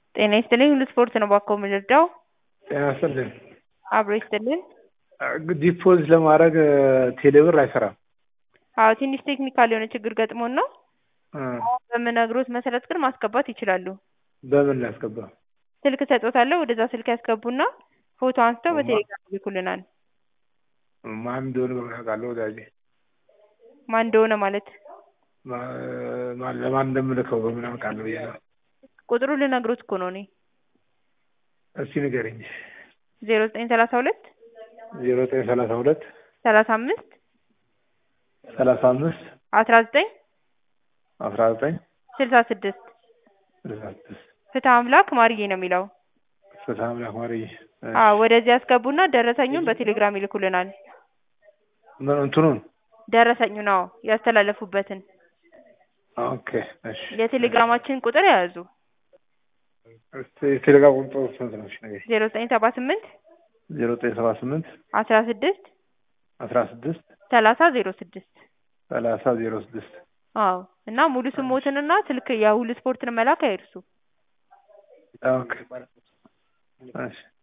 ጤና ይስጥልኝ ሁሉ ስፖርት ነው ባኮ የምንረዳው? ጤና ይስጥልኝ። አብሮ ይስጥልን። ዲፖዚት ለማድረግ ቴሌብር አይሰራም። አዎ ትንሽ ቴክኒካል የሆነ ችግር ገጥሞን ነው። እ አሁን በምነግሮት መሰረት ግን ማስገባት ይችላሉ። በምን ላስገባ? ስልክ ሰጦታለሁ ወደዛ ስልክ ያስገቡና ፎቶ አንስተው በቴሌግራም ይልኩልናል። ማን እንደሆነ በምን አውቃለሁ? ወዳጄ ማን እንደሆነ ማለት ማ- ማን ለማን እንደምልከው በምን አውቃለሁ ብዬ ነው። ቁጥሩ ልነግሮት እኮ ነው እኔ እስኪ ንገረኝ። ዜሮ ዘጠኝ ሰላሳ ሁለት ዜሮ ዘጠኝ ሰላሳ ሁለት ሰላሳ አምስት ሰላሳ አምስት አስራ ዘጠኝ አስራ ዘጠኝ ስልሳ ስድስት ስልሳ ስድስት ፍትህ አምላክ ማርዬ ነው የሚለው። ፍትሐ አምላክ ማርዬ። አዎ ወደዚህ ያስገቡና ደረሰኙን በቴሌግራም ይልኩልናል። ምን እንትኑን ደረሰኙ ነው ያስተላለፉበትን ኦኬ እሺ። የቴሌግራማችን ቁጥር የያዙ እስኪ የቴሌግራም ቁጥሩ ስንት ነው? እሺ ንገረኝ። ዜሮ ዘጠኝ ሰባ ስምንት ዜሮ ዘጠኝ ሰባ ስምንት አስራ ስድስት አስራ ስድስት ሰላሳ ዜሮ ስድስት ሰላሳ ዜሮ ስድስት አዎ እና ሙሉ ስሞትንና ስልክ የሁሉ ስፖርትን መላክ አይርሱ። ኦኬ እሺ